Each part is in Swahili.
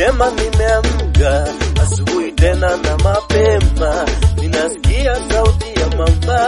njema nimeamka asubuhi tena na mapema, ninasikia sauti ya mama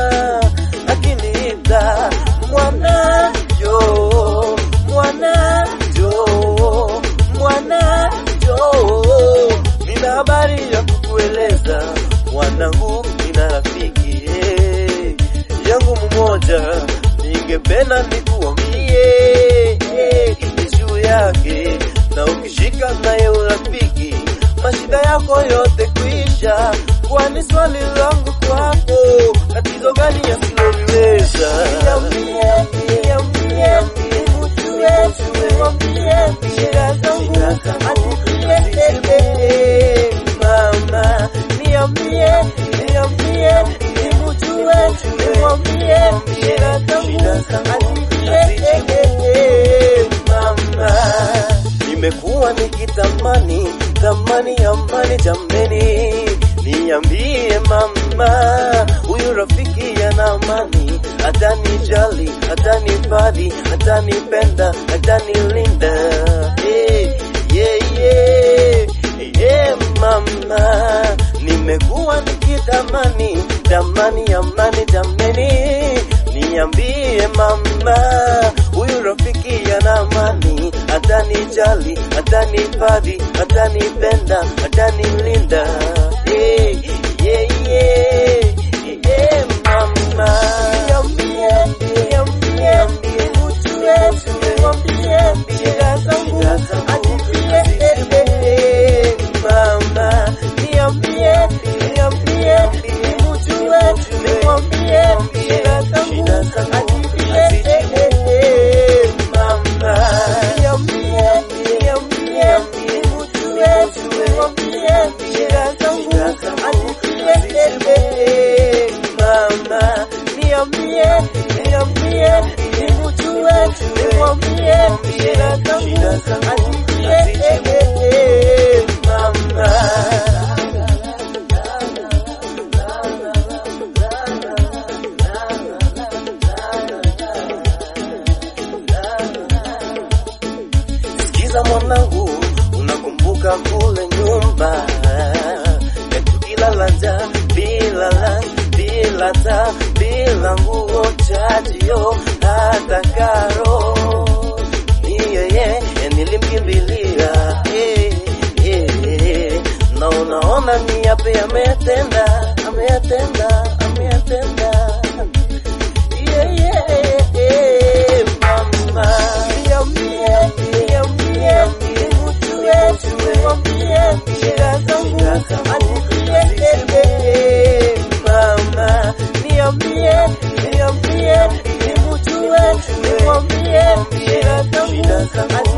akiniita mwana jo, mwana jo, mwana jo. Nina habari ya kukueleza mwanangu, nina rafiki eh, yangu mmoja, ningependa nikuambie eh, juu yake, na ukishika naye urafiki mashida yako yote kuisha. Kwani swali langu kwako, tatizo gani yasiloliweza? Niambie, niambie, nimjue, nimwambie shida zangu anieleze. Mama, niambie, niambie, nimjue, nimwambie shida zangu anieleze. Mama, nimekuwa nikitamani tamani amani jambeni, niambie mama, huyu rafiki yana amani, atanijali, atanifadhi, atanipenda, atanilinda. Hey, yeah, yeah, yeah, mama, nimekuwa nikitamani tamani amani jambeni, niambie mama, huyu rafiki yana amani, atanijali, atanifadhi, atanipenda, atanilinda. Hey, yeah, yeah, yeah, mama. Niambie, niambie, nimjue, nimwambie shida zangu, anieleze. Mama, niambie, niambie, nimjue, nimwambie shida zangu, anieleze. Mama, niambie, niambie, nimjue, nimwambie shida zangu, anieleze. Mama, niambie, niambie, nimjue, nimwambie shida zangu, anieleze. Mama. Sikiza mwanangu, unakumbuka kule nyumba yetu kilala njaa bila la bila taa bila nguo chajio hata karo ni yeye nilimkimbilia eh, eh, eh. na unaona ni yapi ametenda ameyatenda ameyatenda yeah, yeah, yeah, mama niambie niambie nimjue nimwambie shida zangu anieleze mama niambie niambie nimjue nimwambie shida zangu